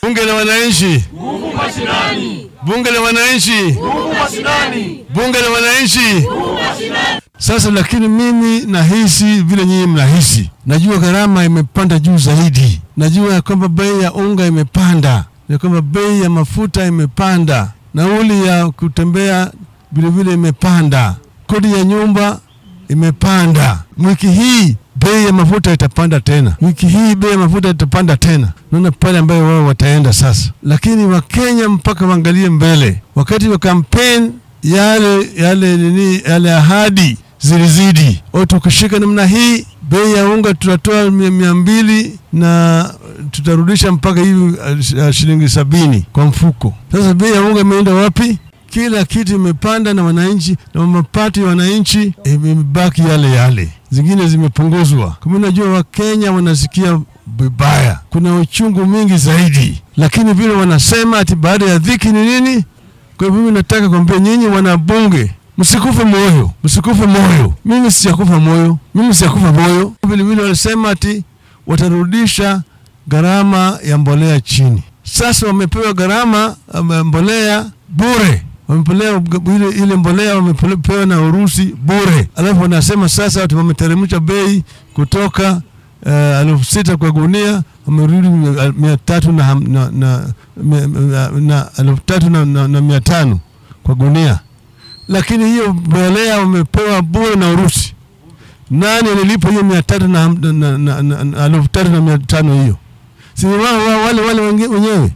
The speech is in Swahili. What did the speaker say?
Bunge la wananchi, Nguvu mashinani, bunge la wananchi, nguvu mashinani, bunge la wananchi. nguvu mashinani. Sasa lakini mimi nahisi vile nyinyi mnahisi. Najua gharama imepanda juu zaidi, najua ya kwamba bei ya unga imepanda, ya kwamba bei ya mafuta imepanda, nauli ya kutembea vilevile imepanda, kodi ya nyumba imepanda. Wiki hii bei ya mafuta itapanda tena, wiki hii bei ya mafuta itapanda tena. Naona pale ambayo wao wataenda sasa, lakini Wakenya mpaka waangalie mbele. Wakati wa kampeni yale yale nini yale ahadi zilizidi. O, tukishika namna hii bei ya unga tutatoa mia, mia mbili na tutarudisha mpaka hivi uh, shilingi sabini kwa mfuko. Sasa bei ya unga imeenda wapi? Kila kitu imepanda na wananchi na mapato ya wananchi imebaki yale yale, zingine zimepunguzwa. Kama unajua Wakenya wanasikia vibaya, kuna uchungu mingi zaidi, lakini vile wanasema ati baada ya dhiki ni nini? Kwa hivyo mimi nataka kuambia nyinyi wanabunge, msikufe moyo, msikufe moyo. Mimi sijakufa moyo, mimi sijakufa moyo. Vile vile walisema ati watarudisha gharama ya mbolea chini. Sasa wamepewa gharama ya mbolea bure, wamepewa ile, ile mbolea wamepewa na Urusi bure, alafu wanasema sasa ati wameteremsha bei kutoka uh, elfu sita kwa gunia wamerudi mia tatu na, na, na, na, na elfu tatu na, na, na mia tano kwa gunia, lakini hiyo mbolea wamepewa bure na Urusi. Nani alilipa hiyo mia tatu na, na, na, na, na elfu tatu na mia tano hiyo? Si wao wale wale wenyewe